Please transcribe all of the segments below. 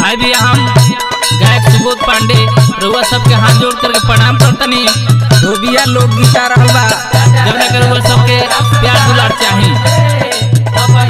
भाई भी हम गायक सुबोध पांडे रउआ सबके हाथ जोड़ करके प्रणाम करतनी धोबिया लोग गीता रहल बा जब ना रउआ सबके प्यार दुलार चाही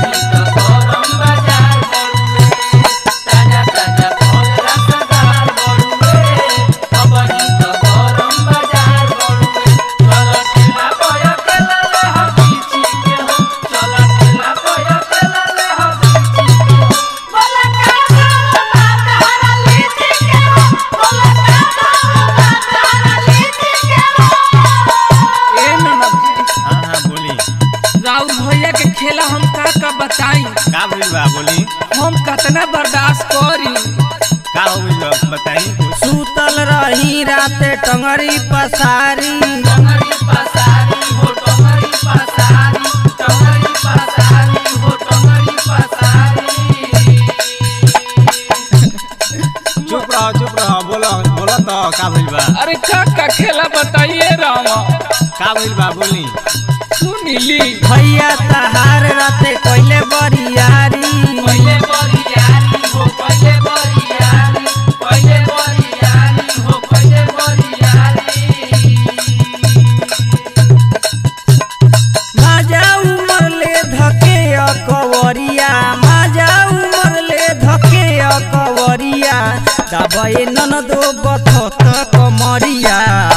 ए ननद हाँ हाँ बोली राउर भैया के खेला हम का का बताई का भइल बा बोली हम कतना बर्दाश्त करी का हो गइल बा बताई कुछ सुतल रही राते टंगरी पसारी चुप रहो चुप रहो बोलो बोलो तो का भइल बा अरे का का खेला बताइए राम का भइल बा बोली सुनीली भैया तहार राते कोइले बरियारी माजा उमर ले धके अकवरिया माजा उमर ले धके अकवरिया दबे ननदो बथत कमरिया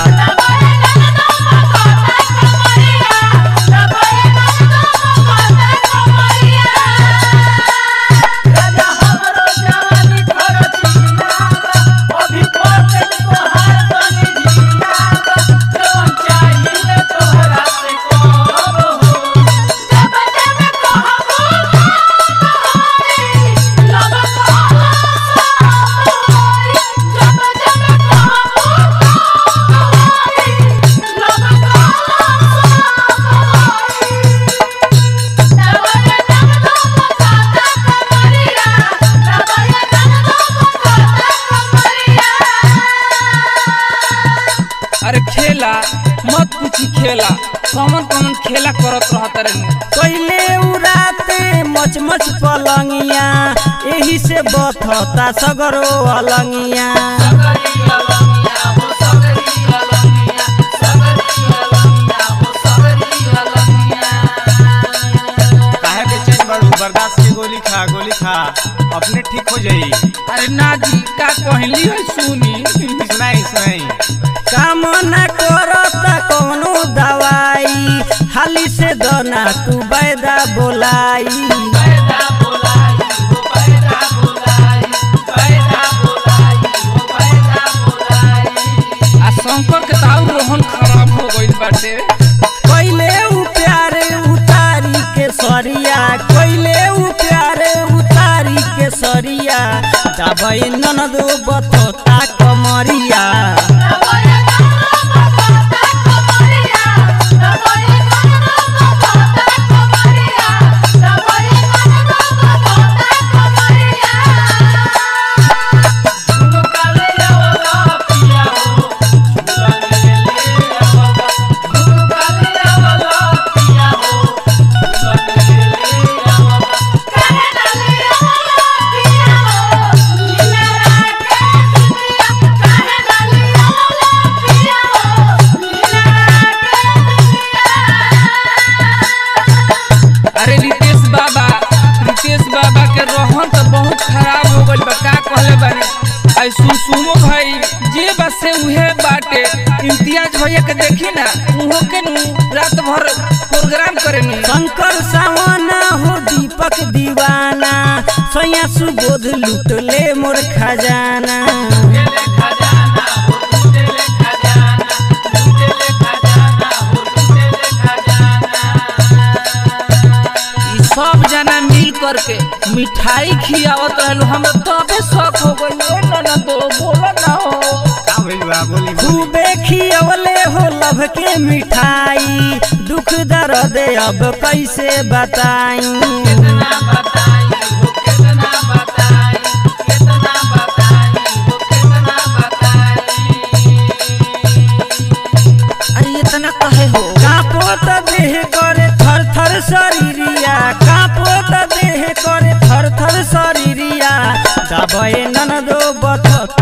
अरे खेला मत पूछी खेला कौन कौन खेला करत रहत रे पहिले उराते मच मच पलंगिया एही से बथता सगरो अलंगिया काहे बेचैन बाड़ू बर्दाश्त के गोली खा गोली खा अपने ठीक हो जाई अरे ना जी का कहली है सुनी सुनाई सुनाई काम न करता कौनो दवाई हाली से दना तू बैदा बोलाई आ शंकर के ताऊ रोहन खराब हो गइल बाटे पहिले उ प्यारे उतारी के सरिया पहिले उ प्यारे उतारी के सरिया दबई ननदो बथता कमरिया अरे रितेश बाबा रितेश बाबा के रोहन तो बहुत खराब हो गइल बा का कहले बानी आई सुसुमो भाई जे बस से उहे बाटे इम्तियाज भैया के देखी ना उहो के नु रात भर प्रोग्राम करेनी शंकर सावना हो दीपक दीवाना सैया सुबोध लूट ले मोर खजाना ई सब जना मिल करके मिठाई खियावत रहलो हम तबे शौक हो गइल ए ना तो बोला ना हो का भइल बा बोली बोली खूबे खियवले हो लभ के मिठाई दुख दर्द अब कैसे बताई अरे इतना कहे हो कापो त देह करे थर थर शरीरिया कापो त देह करे थर थर शरीरिया आबे ननदो बथत